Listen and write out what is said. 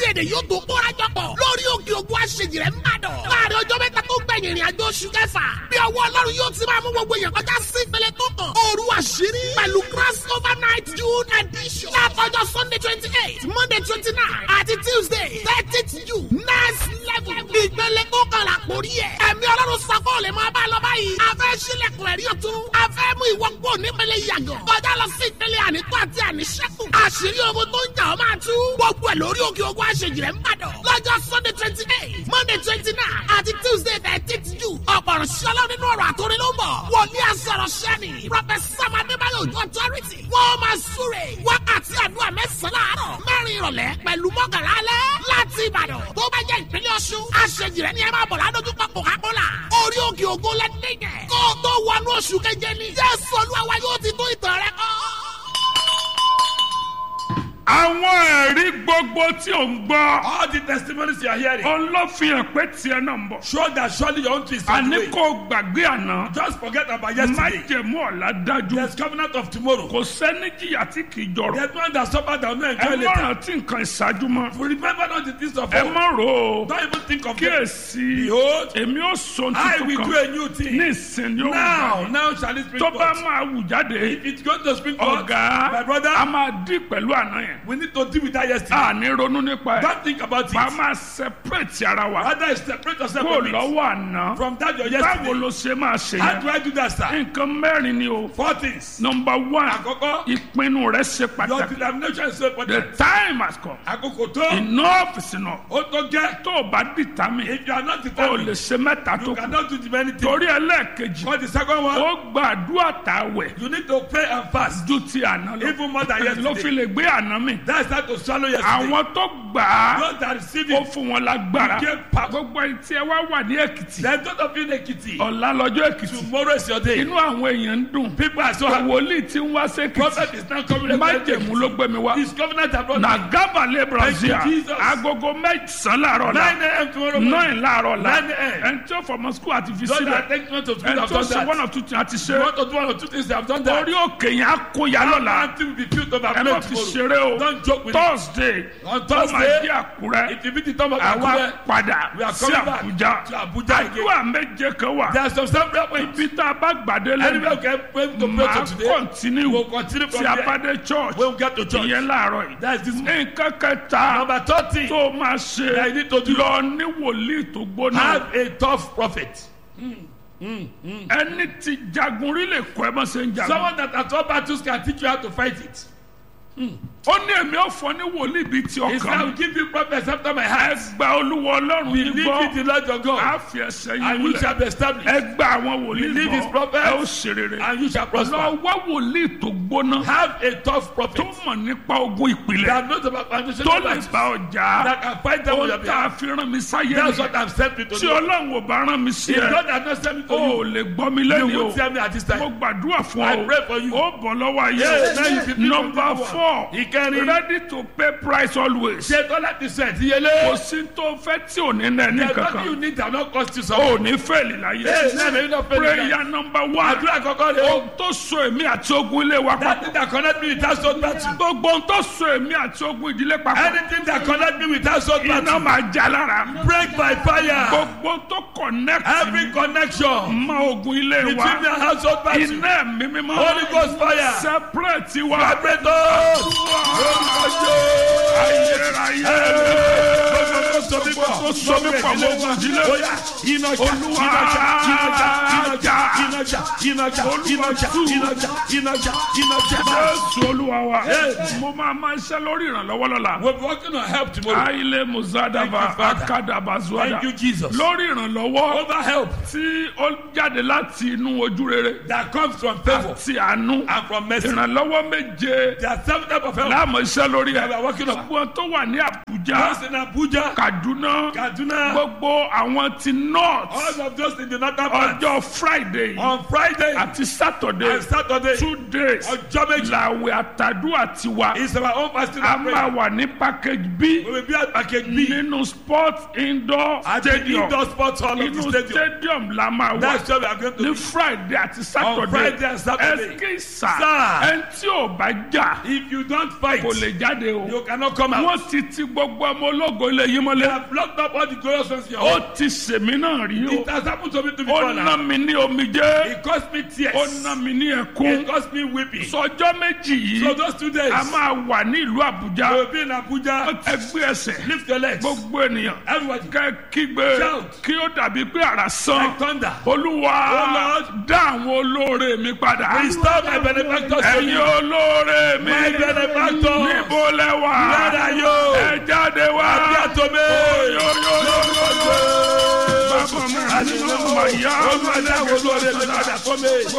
èdè yóò tó kórajọ pọ̀ lórí òkè ògùn àṣejìrẹ́ ń bàdàn. láàrin ọjọ́ mẹ́ta tó gbẹ̀yìn ìrìn àjò oṣù kẹfà bí ọwọ́ ọlọ́run yóò ti máa mú gbogbo èèyàn kọjá sí ìpele tó kàn. òru àṣírí pẹ̀lú cross over night june edition. látọjọ́ sunday twenty eight monday twenty nine àti tuesday thirtieth june next level. ìpele tó kàn là kórí ẹ̀. ẹ̀mí ọlọ́run sako lè máa bá a lọ báyìí. a fẹ́ sílẹ̀kùn ẹ̀rí ọ̀tún. a fẹ́ mú ìwọ kó nípele yàgàn. kọjá lọ sí ìpele ànító àti àníṣẹ́kù. àṣírí ogun tó ń jà ọ́ máa tú. gbogbo ẹ̀ lórí òkè ogun àṣejìrẹ́ ń bàdàn. lọ́jọ́ sunday twenty eight monday twenty nine àti tuesday thirteenth june. ọ̀pọ̀rọ̀ ṣọlá nínú ọ̀rọ̀ àtòrí ló ń bọ̀. wòlíì àsọ̀rọ̀ sẹ́ni. prọfẹsà madébáyọ̀ ojú ọ̀tọ́rìtì. wọ́n máa súre. wákàtí àdúrà mẹ́sàn-án láàárọ̀. mẹ́rin ìrọ̀lẹ́ pẹ̀lú mọ́kànlá alẹ́. láti ìbàdàn tó bá jẹ́ ìpínlẹ̀ ọ̀ṣun. àṣejìrẹ́ ni ẹ máa bọ̀ ládójúkọ coca-cola. orí òkè ògo lẹ́dẹ̀gẹ̀. kó o tó wọnú oṣù keje ni. jésù olúwa yóò ti tó ìtàn rẹ kọ́ àwọn ẹ̀rí gbogbo tí ò ń gbọ́ All the testimonies you are hearing òun ló fi hàn pé tiẹ̀ náà ń bọ̀. show that surely your own twist on àní the way. kò gbàgbé àná Just forget about yesterday. májẹ̀mú ọ̀la dájú There's covenant of tomorrow. kò sẹ́ni jìyà tí kì í jọrọ̀ There's one that suffered that will not ẹ enjoy má later. rántí nǹkan ìṣáájú mọ́ Remember not the things of ẹ old. má rò ó Don't even think of them. kíyèsí Behold, èmi ó sọ I will tuntun do kan a new ní thing. ìsìn yóò Now, wù now shall it spring tó bá forth. máa wù jáde If it's going to spring forth, ọ̀gá my brother, a máa dí pẹ̀lú àná yẹn we need to deal with that yesterday. a ní ronú nípa ẹ̀ Don't think about bá a it. máa separate ara wa Rather, separate yourself kó from it. lọ́wọ́ àná From that your báwo yesterday. ló ṣe máa ṣe How yẹn do I do that, sir? nǹkan mẹ́rin ni o Four things. number one Àkọ́kọ́, ìpinnu rẹ ṣe your pàtàkì determination is so the important. time has come Àkókò tó, enough is enough ó tó gẹ́. tó o bá determine If you are not o lè determined, ṣe mẹ́ta tó you kù cannot do the many things. torí ẹlẹ́ẹ̀kejì For the second one, ó gbàdúrà tàwẹ̀ you need to pray and fast. ju ti àná lọ Even more than ló fi yesterday. lè gbé àná mi That's how to swallow yesterday. àwọn tó gbà á Those that receive ó it, fún wọn lágbára You get power. gbogbo ẹni tí ẹ wá wà ní èkìtì then those of you in Ekiti, ọ̀la lọ́jọ́ èkìtì tomorrow is your day. inú àwọn èèyàn ń dùn People are so happy. wòlíì tí ń wá sékìtì Prophet is now coming. májèmú ló gbé mi wá His covenant abroad. na gábàlẹ̀ brazil Thank you, Jesus. agogo mẹ́sàn-án láàárọ̀ la 9 a.m. tomorrow morning. nine láàárọ̀ la 9 a.m. ẹni tí ó fọmọ skul àti fi Those sílẹ̀ that take one to two ẹni have tó done ṣe one that. or two things àti You ṣe want to do one or two things, they have done that. orí òkè yẹn á kó ya lọ́la Until we be filled over ẹ má fi ṣeré o Don't joke with it. thursday On ó máa Thursday, dé àkúrẹ́ If you meet the Tom of àwa Akure, padà we are sí coming back àbújá to Abuja again. àdúrà méje kan wà There are some several points. ibi tá a bá gbàdé Anywhere lẹ́nu we can pray to pray máa to today, kọ́ntínú we'll continue from tí a there. bá dé church When we get to church, ìyẹn láàárọ̀ yìí that's this morning. nǹkan kẹta Number 30, tó máa ṣe that you need to do. lọ ní wòlíì tó gbóná have a tough prophet. ẹni tí jagun rí lè kọ́ ẹ bá ṣe ń jagun Someone that at all battles can teach you how to fight it. ó ní èmi ò fọ ní wòlíì bíi ti He said, I ọkàn will mi give you prophets after my heart. ẹ gba olúwa ọlọ́run yìí Believe in gbọ́ the Lord your á God, fi ẹsẹ̀ yìí and you múlẹ̀ shall be established, ẹ gba àwọn wòlíì Believe his gbọ́ prophets, ẹ ó ṣe rere and you shall lọ prosper. wá wòlíì tó gbóná Have a tough tó prophet mọ̀ nípa ogun ìpìlẹ̀ that knows about foundation tó of lè life, bá ọjà that can fight them on your ohun tá a behalf. fi rán mi sáyé That's mi what I'm sent me to tí do. ọlọ́run ò bá rán mi sí If ẹ God has not sent me to o ò you, lè gbọ́ mi you lẹ́nu o won't tell me at this mo time. gbàdúrà fún I ọ pray for you. ó bọ̀ lọ́wọ́ ayé Yes, now you o be free from number this one. four Ìkẹrin. ready to pay price always Ṣé tọ́lá ti sẹ̀ kò díyelé? sí tó fẹ́ tí ò ní nà ní There's nothing you kankan need that not cost you o something. ò ní fẹ́ẹ̀lì láyé Yes, now you not pay the prayer number one Àdúrà kọ́kọ́ rẹ̀ o. ohun tó so èmi àti ogun ilé wa That papọ̀ thing that connect me with household battle. gbogbo ohun tó so èmi àti ogun ìdílé papọ̀ Anything that connect me with household iná battle. máa já lára Break by fire. gbogbo tó connect Every connection mọ ogun ilé between wa me and household battle. iná ẹ̀mí mímọ́ Holy Ghost fire. separate wa Vibrate us. Lórúkọ Jésù. ayérayé Gbogbo tó so mí pọ̀. tó so mí pọ̀ mọ́ ogun ìdílé Oya, iná jà, Olúwa iná jà, iná jà, jà. iná jà, iná jà, iná jà, tú. iná jà, iná jà, iná jà. jésù olúwa wa Yes. mo máa máa ṣe lórí ìrànlọ́wọ́ lọ́la We'll be working on help tomorrow. aile muzadaba Thank you, Father. akadaba zuada Thank you, Jesus. lórí ìrànlọ́wọ́ Over help tí ó jáde láti inú ojú rere that comes from favor àti àánú and from mercy. ìrànlọ́wọ́ méje There are seven types of help láàmú iṣẹ́ lórí that we ẹ̀ are working on. gbogbo tó wà ní àbújá Those in Abuja, kaduna Kaduna. gbogbo àwọn ti north All of those in the northern part. ọjọ́ friday On Friday àti saturday and Saturday. two days Ọjọ́ méjì. làwẹ̀ àtàdúrà tiwa Is our own fasting a and máa prayer. wà ní package b We will be at package B. nínú sport indoor At the stadium indoor sports hall of the inú stadium. stadium la máa wà That's where we are going to ní be. friday àti saturday Friday and Saturday. ẹsìn sà Sir. ẹni tí ò bá jà If you don't fight, kò lè jáde o you cannot come out. wọ́n ti ti gbogbo ọmọ ológo ilé yìí They mọ́lẹ̀ have blocked up all the glorious ones in your ó home. ti sèmi náà rí o It has happened to me to ó before ná now. mi ní omijé It cost me tears. ó ná mi ní It ẹkún cost me weeping. sọjọ́ méjì So yìí those two days, a máa wà ní ìlú we àbújá will be in Abuja. ẹgbẹ́ ẹsẹ̀ Lift your legs. gbogbo ènìyàn Everybody. kẹ́ kígbe Shout. kí ó dàbí pé àrà sán Like thunder. olúwa Oh, Lord. dá àwọn olóore mi padà Restore my benefactors to ẹ̀yin me. olóore mi My benefactors. níbo lẹ wà Where are you? ẹ jáde wá Appear to me. yóyóyóyó bàbá mi àti màmá yá Olúwa dá àwọn olóore mi padà fún mi.